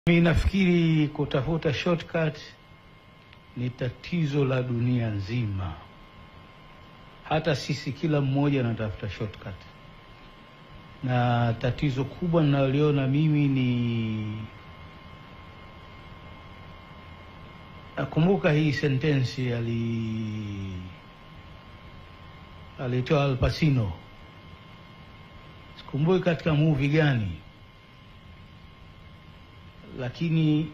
Mi nafikiri kutafuta shortcut ni tatizo la dunia nzima. Hata sisi kila mmoja anatafuta shortcut, na tatizo kubwa ninaloliona mimi ni nakumbuka hii sentensi ali alitoa Al Pacino, sikumbuki katika movie gani lakini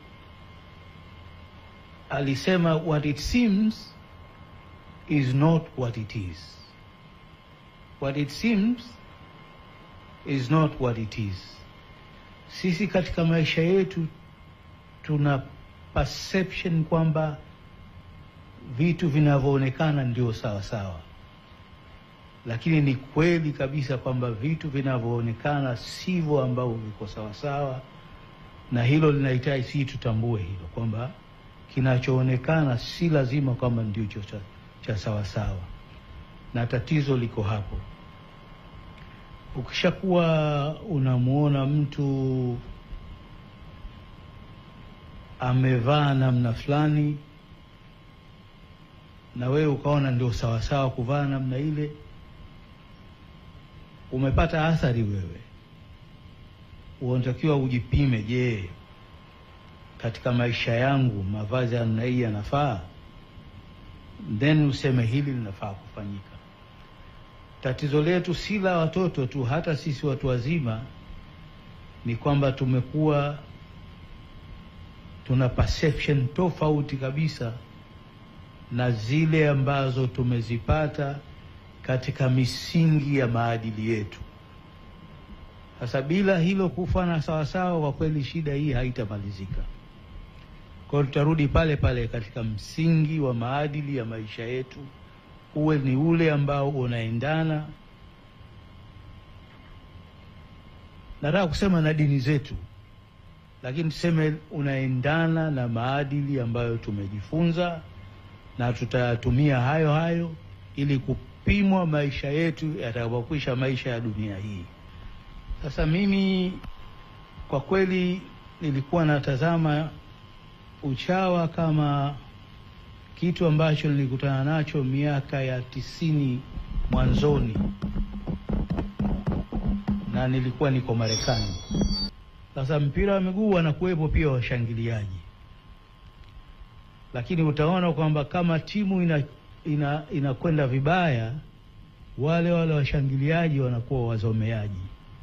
alisema what it seems is not what it is. What it seems is not what it is. Sisi katika maisha yetu tuna perception kwamba vitu vinavyoonekana ndio sawa sawa, lakini ni kweli kabisa kwamba vitu vinavyoonekana sivyo ambavyo viko sawa sawa na hilo linahitaji sisi tutambue hilo kwamba kinachoonekana si lazima kwamba ndio cha, cha sawa sawa, na tatizo liko hapo. Ukishakuwa unamwona mtu amevaa namna fulani na wewe ukaona ndio sawasawa kuvaa namna ile, umepata athari wewe unatakiwa ujipime. Je, katika maisha yangu mavazi ya namna hii yanafaa? Then useme hili linafaa kufanyika. Tatizo letu si la watoto tu, hata sisi watu wazima ni kwamba tumekuwa tuna perception tofauti kabisa na zile ambazo tumezipata katika misingi ya maadili yetu. Sasa bila hilo kufana sawasawa, kwa kweli shida hii haitamalizika. Kwa hiyo tutarudi pale pale katika msingi wa maadili ya maisha yetu, uwe ni ule ambao unaendana, nataka kusema na dini zetu, lakini tuseme unaendana na maadili ambayo tumejifunza, na tutayatumia hayo hayo ili kupimwa maisha yetu yatakapokwisha maisha ya dunia hii. Sasa mimi kwa kweli nilikuwa natazama uchawa kama kitu ambacho nilikutana nacho miaka ya tisini mwanzoni, na nilikuwa niko Marekani. Sasa mpira wa miguu wanakuwepo pia washangiliaji, lakini utaona kwamba kama timu ina inakwenda ina vibaya, wale wale washangiliaji wanakuwa wazomeaji.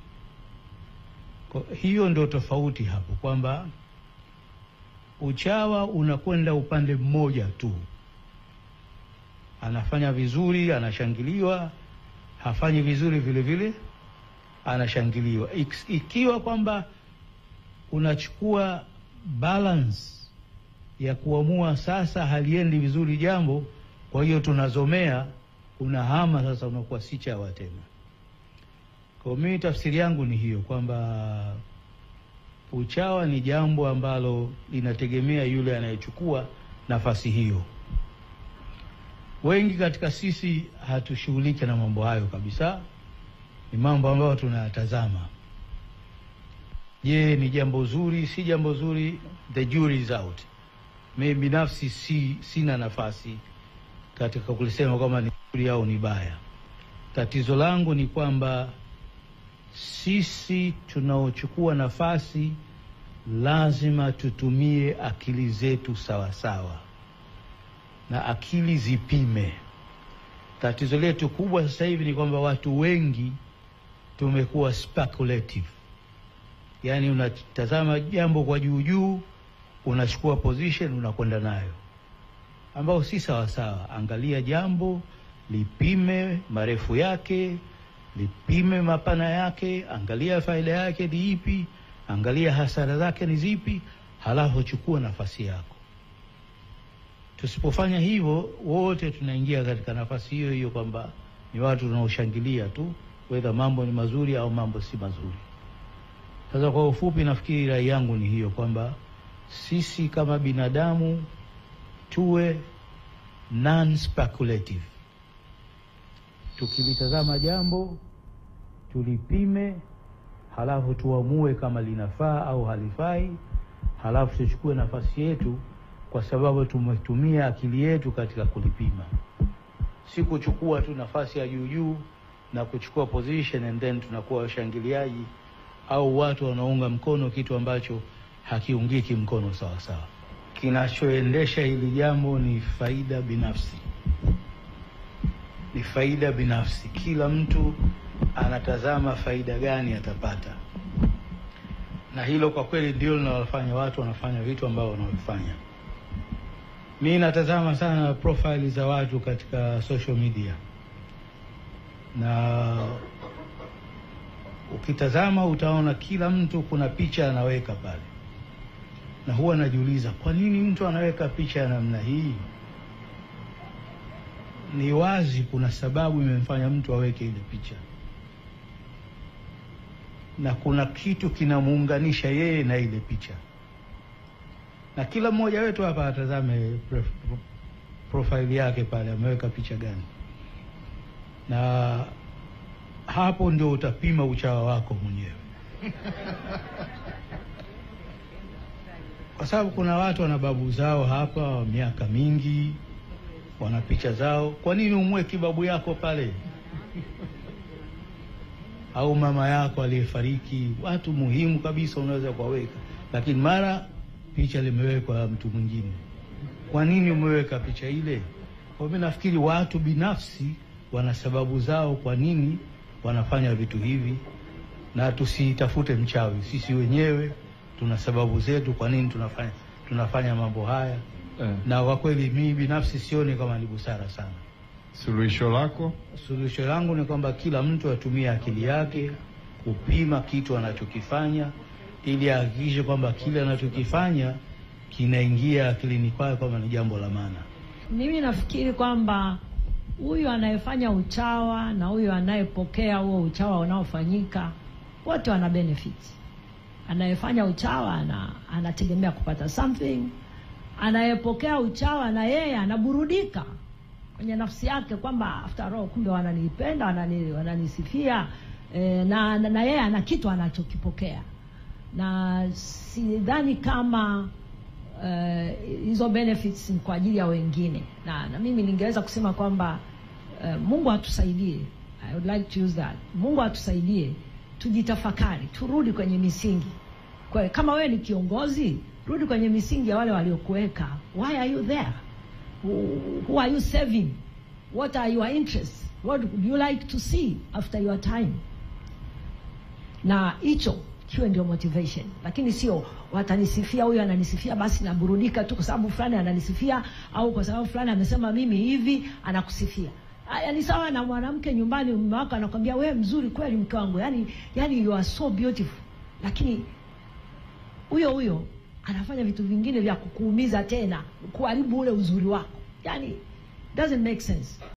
Hiyo ndio tofauti hapo, kwamba uchawa unakwenda upande mmoja tu, anafanya vizuri anashangiliwa, hafanyi vizuri vile vile anashangiliwa. Ikiwa kwamba unachukua balance ya kuamua sasa haliendi vizuri jambo, kwa hiyo tunazomea, unahama sasa, unakuwa si chawa tena. Kwa mimi tafsiri yangu ni hiyo kwamba uchawa ni jambo ambalo linategemea yule anayechukua nafasi hiyo. Wengi katika sisi hatushughuliki na mambo hayo kabisa, ni mambo ambayo tunayatazama. Je, ni jambo zuri? Si jambo zuri? The jury is out. Mimi binafsi si, sina nafasi katika kulisema kwamba ni zuri au ni baya. Tatizo langu ni kwamba sisi tunaochukua nafasi lazima tutumie akili zetu sawa sawa, na akili zipime. Tatizo letu kubwa sasa hivi ni kwamba watu wengi tumekuwa speculative, yaani unatazama jambo kwa juu juu, unachukua position unakwenda nayo, ambao si sawa sawa. Angalia jambo, lipime marefu yake lipime mapana yake, angalia faida yake ni ipi, angalia hasara zake ni zipi, halafu chukua nafasi yako. Tusipofanya hivyo, wote tunaingia katika nafasi hiyo hiyo kwamba ni watu tunaoshangilia tu, wedha mambo ni mazuri au mambo si mazuri. Sasa kwa ufupi, nafikiri rai yangu ni hiyo kwamba sisi kama binadamu tuwe non speculative tukilitazama jambo tulipime, halafu tuamue kama linafaa au halifai, halafu tuchukue nafasi yetu kwa sababu tumetumia akili yetu katika kulipima, si kuchukua tu nafasi ya juu juu na kuchukua position and then tunakuwa washangiliaji au watu wanaunga mkono kitu ambacho hakiungiki mkono sawa sawa. Kinachoendesha hili jambo ni faida binafsi, ni faida binafsi. Kila mtu anatazama faida gani atapata, na hilo kwa kweli ndio linalofanya watu wanafanya vitu ambao wanaofanya. Mi natazama sana profile za watu katika social media, na ukitazama utaona kila mtu kuna picha anaweka pale, na huwa najiuliza kwa nini mtu anaweka picha ya namna hii? Ni wazi kuna sababu imemfanya mtu aweke ile picha, na kuna kitu kinamuunganisha yeye na ile picha, na kila mmoja wetu hapa atazame prof- profile yake pale, ameweka picha gani, na hapo ndio utapima uchawa wako mwenyewe kwa sababu kuna watu wana babu zao hapa wa miaka mingi, wana picha zao. Kwa nini umweki babu yako pale au mama yako aliyefariki? Watu muhimu kabisa unaweza kuwaweka, lakini mara picha limewekwa mtu mwingine. Kwa nini umeweka picha ile? Kwa mimi nafikiri watu binafsi wana sababu zao kwa nini wanafanya vitu hivi, na tusitafute mchawi. Sisi wenyewe tuna sababu zetu kwa nini tunafanya tunafanya mambo haya Eh, na kwa kweli mimi binafsi sioni kama ni busara sana. suluhisho lako Suluhisho langu ni kwamba kila mtu atumie akili yake kupima kitu anachokifanya, ili ahakikishe kwamba kile anachokifanya kinaingia akilini kwake kwamba ni jambo la maana. Mimi nafikiri kwamba huyu anayefanya uchawa na huyu anayepokea huo uchawa unaofanyika wote wana benefit. Anayefanya uchawa ana, anategemea kupata something, anayepokea uchawa na yeye anaburudika kwenye nafsi yake kwamba after all, kumbe wananipenda, wanani, wananisifia eh, na, na, na yeye ana kitu anachokipokea, na sidhani kama eh, hizo benefits ni kwa ajili ya wengine, na, na mimi ningeweza kusema kwamba eh, Mungu atusaidie. I would like to use that. Mungu atusaidie tujitafakari, turudi kwenye misingi. Kwa, kama wewe ni kiongozi, rudi kwenye misingi ya wale waliokuweka. Why are you there? Who, who are you serving? What are your interests? What would you like to see after your time? na hicho kiwe ndio motivation, lakini sio watanisifia, huyu ananisifia basi naburudika tu kwa sababu fulani ananisifia, au kwa sababu fulani amesema mimi hivi, anakusifia. Haya ni sawa na mwanamke nyumbani, mume wako anakwambia wewe mzuri kweli mke wangu, yani yani you are so beautiful, lakini huyo huyo anafanya vitu vingine vya kukuumiza tena, kuharibu ule uzuri wako, yani doesn't make sense.